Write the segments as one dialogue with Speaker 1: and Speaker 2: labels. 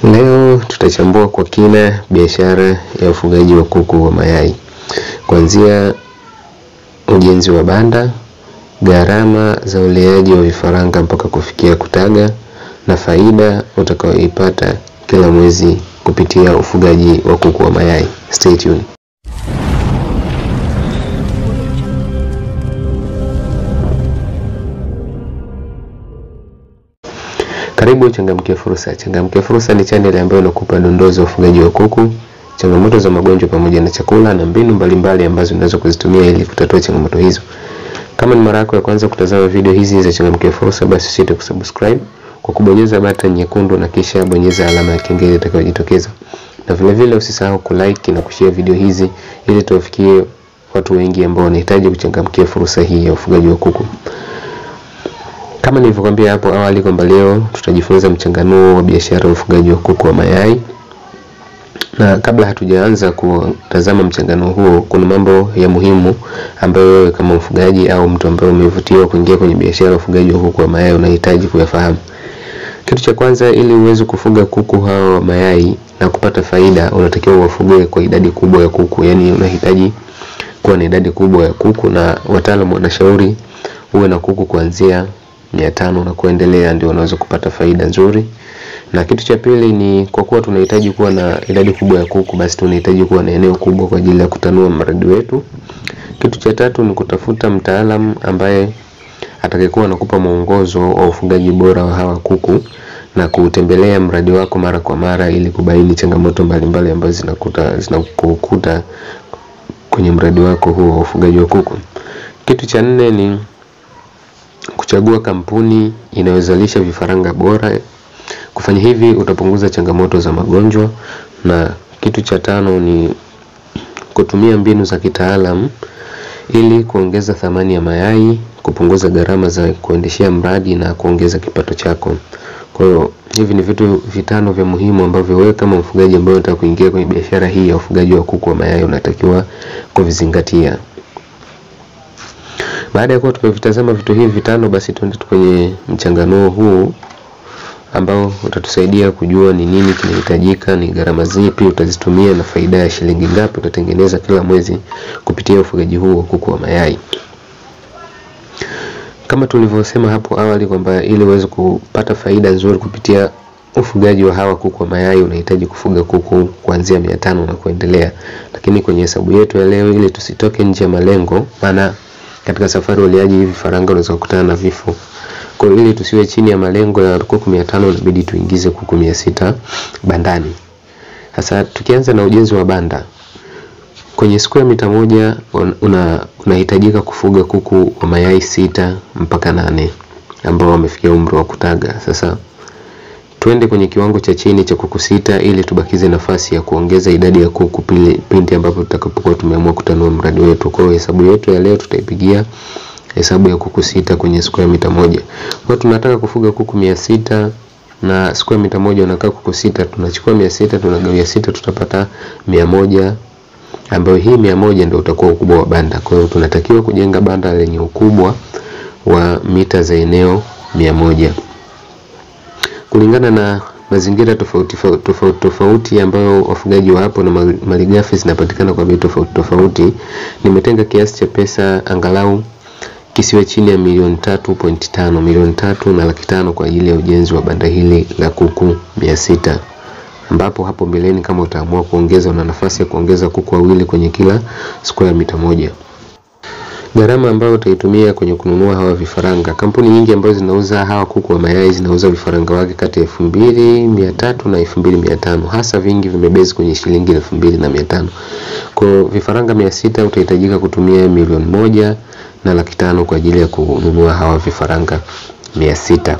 Speaker 1: Leo tutachambua kwa kina biashara ya ufugaji wa kuku wa mayai, kuanzia ujenzi wa banda, gharama za uleaji wa vifaranga mpaka kufikia kutaga na faida utakayoipata kila mwezi kupitia ufugaji wa kuku wa mayai. Stay tuned. Karibu Changamkia Fursa. Changamkia Fursa ni channel ambayo inakupa dondoo za ufugaji wa kuku, changamoto za magonjwa pamoja na chakula na mbinu mbalimbali ambazo unaweza kuzitumia ili kutatua changamoto hizo. Kama ni mara yako ya kwanza kutazama video hizi za Changamkia Fursa, basi usisite kusubscribe kwa kubonyeza button nyekundu na kisha bonyeza alama ya kengele itakayojitokeza. Na vile vile usisahau kulike na kushare video hizi ili tuwafikie watu wengi ambao wanahitaji kuchangamkia fursa hii ya ufugaji wa kuku. Kama nilivyokuambia hapo awali kwamba leo tutajifunza mchanganuo wa biashara ya ufugaji wa kuku wa mayai. Na kabla hatujaanza kutazama mchanganuo huo, kuna mambo ya muhimu ambayo wewe kama mfugaji au mtu ambaye umevutiwa kuingia kwenye biashara ya ufugaji wa kuku wa mayai unahitaji kuyafahamu. Kitu cha kwanza, ili uweze kufuga kuku hawa wa mayai na kupata faida, unatakiwa uwafuge kwa idadi kubwa ya kuku, yaani unahitaji kuwa na idadi kubwa ya kuku, na wataalamu wanashauri uwe na kuku kuanzia mia tano na kuendelea, ndio unaweza kupata faida nzuri. Na kitu cha pili ni kwa kuwa tunahitaji kuwa na idadi kubwa ya kuku, basi tunahitaji kuwa na eneo kubwa kwa ajili ya kutanua mradi wetu. Kitu cha tatu ni kutafuta mtaalamu ambaye atakayekuwa anakupa mwongozo wa ufugaji bora wa hawa kuku na kutembelea mradi wako mara kwa mara ili kubaini changamoto mbalimbali ambazo zinakuta zinakukuta kwenye mradi wako huo wa ufugaji wa kuku. Kitu cha nne ni kuchagua kampuni inayozalisha vifaranga bora. Kufanya hivi utapunguza changamoto za magonjwa. Na kitu cha tano ni kutumia mbinu za kitaalam ili kuongeza thamani ya mayai, kupunguza gharama za kuendeshea mradi na kuongeza kipato chako. Kwa hiyo hivi ni vitu vitano vya muhimu ambavyo wewe kama mfugaji ambaye unataka kuingia kwenye biashara hii ya ufugaji wa kuku wa mayai unatakiwa kuvizingatia. Baada ya kuwa tumevitazama vitu hivi vitano, basi tuende kwenye mchanganuo huu ambao utatusaidia kujua ni nini kinahitajika, ni gharama zipi utazitumia na faida ya shilingi ngapi utatengeneza kila mwezi kupitia ufugaji huu wa kuku wa mayai. Kama tulivyosema hapo awali kwamba ili uweze kupata faida nzuri kupitia ufugaji wa hawa kuku wa mayai unahitaji kufuga kuku kuanzia mia tano na kuendelea, lakini kwenye hesabu yetu ya leo, ili tusitoke nje ya malengo, maana katika safari ya uleaji hivi vifaranga unaweza kukutana na vifo. Kwa hiyo ili tusiwe chini ya malengo ya kuku 500 inabidi tuingize kuku 600 bandani. Sasa tukianza na ujenzi wa banda. Kwenye square mita moja una unahitajika kufuga kuku wa mayai sita mpaka nane ambao wamefikia umri wa kutaga. Sasa tuende kwenye kiwango cha chini cha kuku sita ili tubakize nafasi ya kuongeza idadi ya kuku pindi ambapo tutakapokuwa tumeamua kutanua mradi wetu. Kwa hiyo hesabu yetu ya leo tutaipigia hesabu ya kuku sita kwenye square mita moja. Kwa tunataka kufuga kuku mia sita na square mita moja unakaa kuku sita, tunachukua mia sita tunagawia sita, tutapata mia moja ambayo hii mia moja ndio utakuwa ukubwa wa banda. Kwa hiyo tunatakiwa kujenga banda lenye ukubwa wa mita za eneo mia moja kulingana na mazingira tofauti tofauti tofauti ambayo wafugaji wa hapo na malighafi zinapatikana kwa bei tofauti tofauti. Nimetenga kiasi cha pesa angalau kisiwe chini ya milioni tatu pointi tano milioni tatu na laki tano kwa ajili ya ujenzi wa banda hili la kuku mia sita ambapo hapo mbeleni kama utaamua kuongeza una nafasi ya kuongeza kuku wawili kwenye kila square mita moja. Gharama ambayo utaitumia kwenye kununua hawa vifaranga, kampuni nyingi ambazo zinauza hawa kuku wa mayai zinauza vifaranga wake kati ya elfu mbili mia tatu na elfu mbili mia tano hasa vingi vimebezi kwenye shilingi elfu mbili na mia tano Kwa vifaranga mia sita utahitajika kutumia milioni moja na laki tano kwa ajili ya kununua hawa vifaranga mia sita.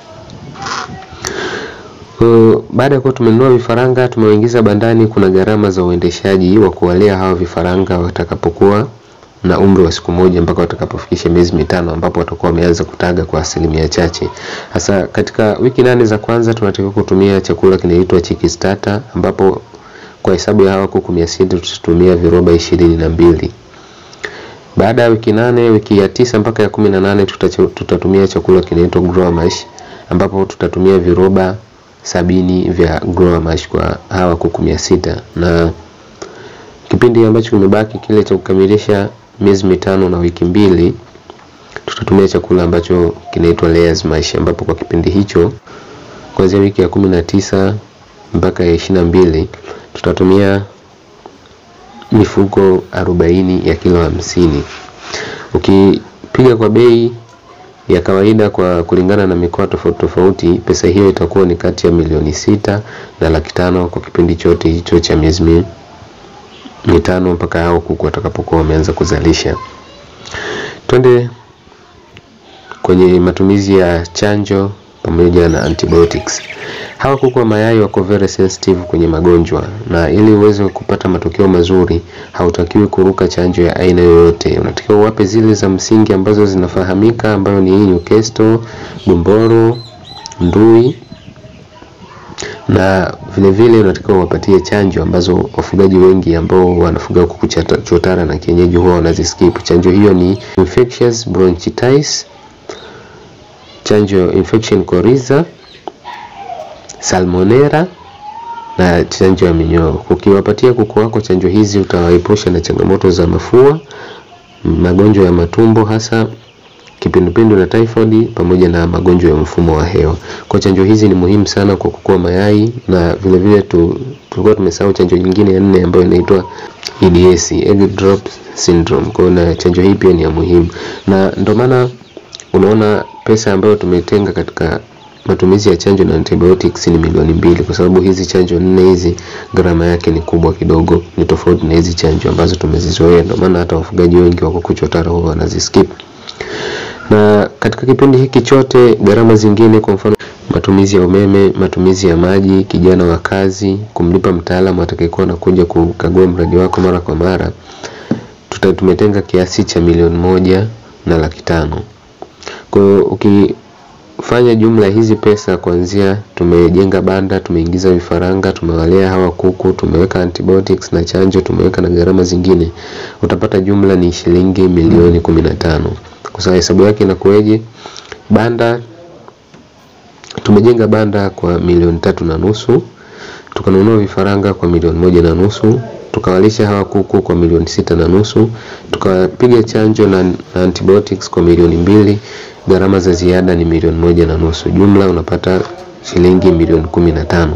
Speaker 1: Uh, baada ya kuwa tumenunua vifaranga tumewaingiza bandani, kuna gharama za uendeshaji wa kuwalea hawa vifaranga watakapokuwa na umri wa siku moja mpaka watakapofikisha miezi mitano ambapo watakuwa wameanza kutaga kwa asilimia chache. Hasa katika wiki nane za kwanza tunatakiwa kutumia chakula kinaitwa Chiki Starter ambapo kwa hesabu ya hawa kuku mia sita tutatumia viroba ishirini na mbili. Baada ya wiki nane, wiki ya tisa mpaka ya kumi na nane tutatumia chakula kinaitwa Grower Mash ambapo tutatumia viroba sabini vya grower mash kwa hawa kuku mia sita na kipindi ambacho kimebaki kile cha kukamilisha miezi mitano na wiki mbili tutatumia chakula ambacho kinaitwa layers mash ambapo kwa kipindi hicho kuanzia wiki ya kumi na tisa mpaka ya ishirini na mbili tutatumia mifuko arobaini ya kilo hamsini ukipiga kwa bei ya kawaida kwa kulingana na mikoa tofauti tofauti pesa hiyo itakuwa ni kati ya milioni sita na laki tano kwa kipindi chote hicho cha miezi mitano mpaka hao kuku watakapokuwa wameanza kuzalisha twende kwenye matumizi ya chanjo pamoja na antibiotics hawa kuku wa mayai wako very sensitive kwenye magonjwa na ili uweze kupata matokeo mazuri hautakiwi kuruka chanjo ya aina yoyote unatakiwa uwape zile za msingi ambazo zinafahamika ambayo ni Newcastle, gumboro, ndui na vile vile unatakiwa uwapatie chanjo ambazo wafugaji wengi ambao wanafuga kuku chotara na kienyeji huwa wanaziskip. Chanjo hiyo ni infectious bronchitis, chanjo infection coryza, salmonella na chanjo ya minyoo. Ukiwapatia kuku wako chanjo hizi utawaepusha na changamoto za mafua, magonjwa ya matumbo hasa kipindupindu na typhoid pamoja na magonjwa ya mfumo wa hewa. Kwa chanjo hizi ni muhimu sana kwa kuku wa mayai na vile vile tu, tulikuwa tumesahau chanjo nyingine ya nne ambayo inaitwa EDS, egg drop syndrome. Kwa na chanjo hii pia ni ya muhimu. Na ndio maana unaona pesa ambayo tumetenga katika matumizi ya chanjo na antibiotics ni milioni mbili kwa sababu hizi chanjo nne hizi gharama yake ni kubwa kidogo, ni tofauti na hizi chanjo ambazo tumezizoea. Ndio maana hata wafugaji wengi wa kuku chotara huwa wanaziskip na katika kipindi hiki chote gharama zingine kwa mfano matumizi ya umeme matumizi ya maji kijana wa kazi kumlipa mtaalamu atakayekuwa anakuja kukagua mradi wako mara kwa mara tuta tumetenga kiasi cha milioni moja na laki tano kwa hiyo ukifanya jumla hizi pesa kuanzia tumejenga banda tumeingiza vifaranga tumewalea hawa kuku tumeweka antibiotics na chanjo tumeweka na gharama zingine utapata jumla ni shilingi milioni kumi na tano kwa sababu hesabu yake inakuwaje banda tumejenga banda kwa milioni tatu na nusu tukanunua vifaranga kwa milioni moja na nusu tukawalisha hawa kuku kwa milioni sita na nusu tukapiga chanjo na, na antibiotics kwa milioni mbili gharama za ziada ni milioni moja na nusu jumla unapata shilingi milioni kumi na tano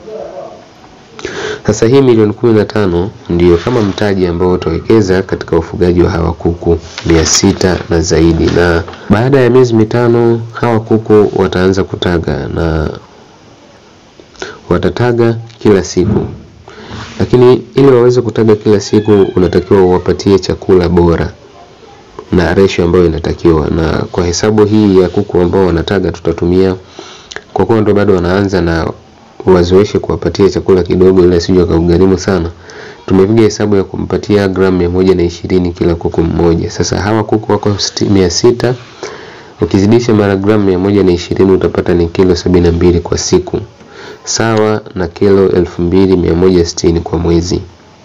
Speaker 1: sasa hii milioni kumi na tano ndiyo kama mtaji ambao utawekeza katika ufugaji wa hawa kuku mia sita na zaidi, na baada ya miezi mitano hawa kuku wataanza kutaga na watataga kila siku, lakini ili waweze kutaga kila siku unatakiwa uwapatie chakula bora na ratio ambayo inatakiwa. Na kwa hesabu hii ya kuku ambao wanataga tutatumia, kwa kuwa ndo bado wanaanza na wazoeshe kuwapatia chakula kidogo ili asije akaugharimu sana. Tumepiga hesabu ya kumpatia gramu mia moja na ishirini kila kuku mmoja. Sasa hawa kuku wako mia sita ukizidisha mara gramu mia moja na ishirini utapata ni kilo sabini na mbili kwa siku, sawa na kilo elfu mbili mia moja sitini kwa mwezi.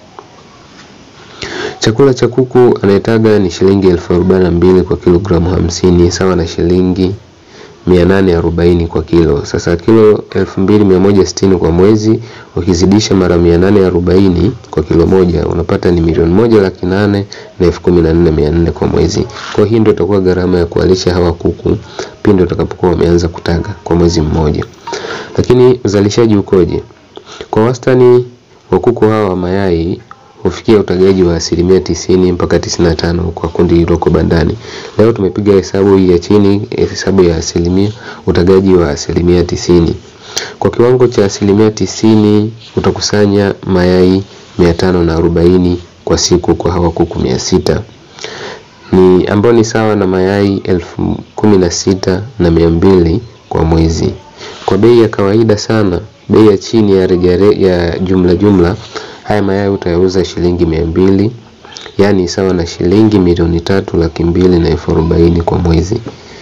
Speaker 1: Chakula cha kuku anayetaga ni shilingi elfu arobaini na mbili kwa kilogramu hamsini sawa na shilingi 840 kwa kilo. Sasa kilo 2160 kwa mwezi ukizidisha mara 840 kwa kilo moja unapata ni milioni moja laki nane na elfu kumi na nne mia nne kwa mwezi. Kwa hii ndio itakuwa gharama ya kualisha hawa kuku pindi utakapokuwa wameanza kutaga kwa mwezi mmoja. Lakini uzalishaji ukoje? Kwa wastani wa kuku hawa wa mayai hufikia utagaji wa asilimia tisini mpaka tisini na tano kwa kundi lililoko bandani. Leo tumepiga hesabu hii ya chini, hesabu ya asilimia utagaji wa asilimia tisini. Kwa kiwango cha asilimia tisini utakusanya mayai mia tano na arobaini kwa siku kwa hawa kuku mia sita ni ambao ni sawa na mayai elfu kumi na sita na mia mbili kwa mwezi. Kwa bei ya kawaida sana, bei ya chini ya rejare, ya jumla jumla haya mayai utayauza shilingi mia mbili yaani sawa na shilingi milioni tatu laki mbili na elfu arobaini kwa mwezi.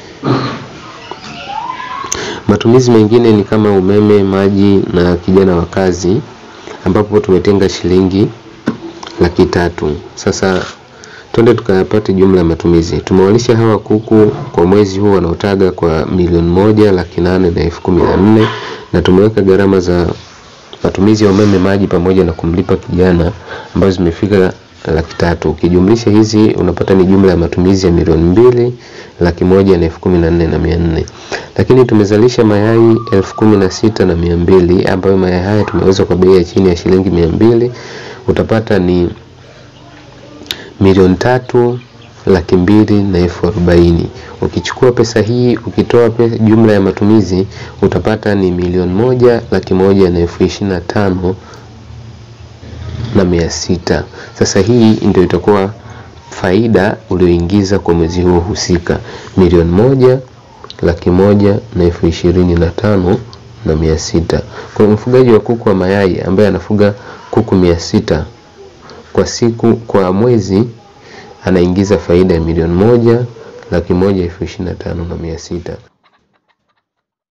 Speaker 1: Matumizi mengine ni kama umeme, maji na kijana wa kazi, ambapo tumetenga shilingi laki tatu. Sasa twende tukayapate jumla ya matumizi. Tumewalisha hawa kuku kwa mwezi huu wanaotaga kwa milioni moja laki nane na elfu kumi na nne na tumeweka gharama za matumizi ya umeme, maji pamoja na kumlipa kijana ambazo zimefika laki tatu. Ukijumlisha hizi unapata ni jumla ya matumizi ya milioni mbili laki moja na elfu kumi na nne na mia nne. Lakini tumezalisha mayai elfu kumi na sita na mia mbili ambayo mayai haya tumeuza kwa bei ya chini ya shilingi mia mbili utapata ni milioni tatu laki mbili na elfu arobaini. Ukichukua pesa hii ukitoa pesa, jumla ya matumizi utapata ni milioni moja laki moja na elfu ishirini na tano na mia sita. Sasa hii ndio itakuwa faida ulioingiza kwa mwezi huo husika, milioni moja laki moja na elfu ishirini na tano na mia sita. Kwa mfugaji wa kuku wa mayai ambaye anafuga kuku mia sita kwa siku, kwa mwezi anaingiza faida ya milioni moja laki moja elfu ishirini na tano na mia sita.